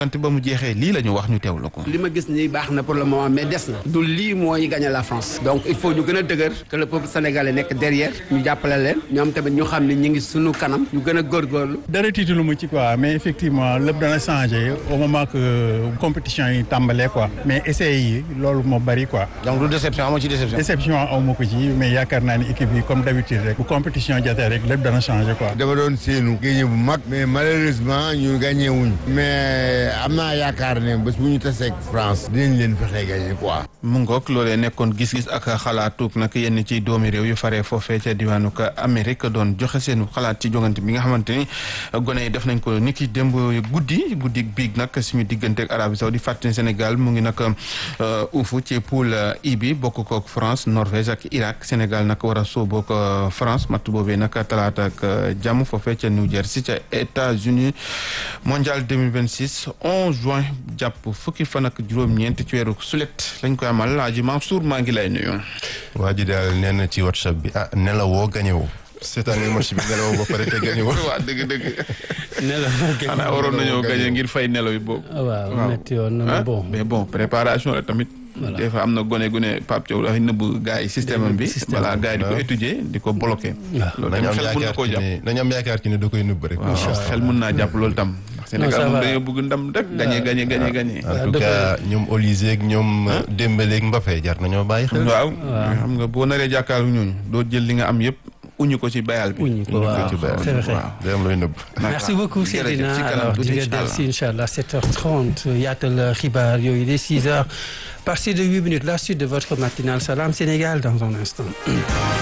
wante ba mu jeexee lii la ñu wax ñu teewlu ko. li ma gis nii baax na pour le moment mais des na du lii mooy gagner la France donc il faut ñu gën a dëgër que le peuple sénégalais nekk derrière ñu jàppale leen ñoom tamit ñu xam ne ñu ngi sunu kanam ñu gën a góorgóorlu dara tiitalu mu ci quoi mais effectivement lépp dana changé au moment que compétition yi tàmbalee quoi mais essais yi loolu moo bari quoi. donc du déception amoo ci déception. déception aw ma ko ci mais yaakaar naa ni équipe yi comme d'habitude rek bu compétition jotee rek lépp dana changé quoi. dama doon séenu gagné bu mag mais malheureusement ñu gagné wuñ mais am naa yaakaar ne bés bu ñu taseeg France dinañ leen fexe gagné quoi. mu ngoog loolee nekkoon gis-gis ak xalaatug nag yenn ci doomi réew yu faree foofee ca diwaanu Amérique doon joxe seen xalaat ci jongante bi nga xamante ni gone yi def nañ ko ni ki démb guddi guddi biig nag suñu diggante ak Arabie Saoudite fàttali Sénégal mu ngi nag uufu ci poule I bi bokk kook France Norvège ak Irak Sénégal nag war a sóoboo ko France matt boobee nag talaata ak jàmm foofee ca New Jersey ca États-Unis mondial 2026 11 juin jàpp fukki fan ak juróom-ñeent ci weeru sulet lañ koy amal Laaji Mansour maa ngi lay nuyu. waa ji daal nee na ci WhatsApp bi ah nelawoo gañewoo seetaan match bi nelawoo ba pare te gañewoo waa dëgg dëgg. nelaw xanaa waroon nañoo gañe ngir fay nelaw yi boobu. waaw metti woon na bon mais bon préparation la tamit. Voilà. des fois am na gone gune Pape Thiaw dafay nëbb gars yi système am bi. Système voilà gars yi di ko waaw. étudier di ko bloqué. waaw loolu nañu am tamit xel mun na yaakaar koo ci jàpp. ne nañu am yaakaar ci ne da koy nëbb rek waaw xel mun naa jàpp loolu tam. ndax Sénégal ça moom va. dañoo bëgg ndam rek gañe gañe gañe gañe. en tout cas ñoom Olysée ak ñoom Dembélé ak Mbappé jar nañoo bàyyi xel waaw xam nga boo naree jàkkaaru ñooñu doo jël li nga am yëpp uñu ko ci bayal bi. uñu ko waaw ci bayal c'est vrai. waaw day am looy nëbb merci beaucoup jërëjëf Seydina ci kanam alors tuuti di nga incha del allah. si incha allah 7h30 yaatal xibaar yooyu de 6h partir de 8 minutes la suite de votre matinale Salam Sénégal dans un instant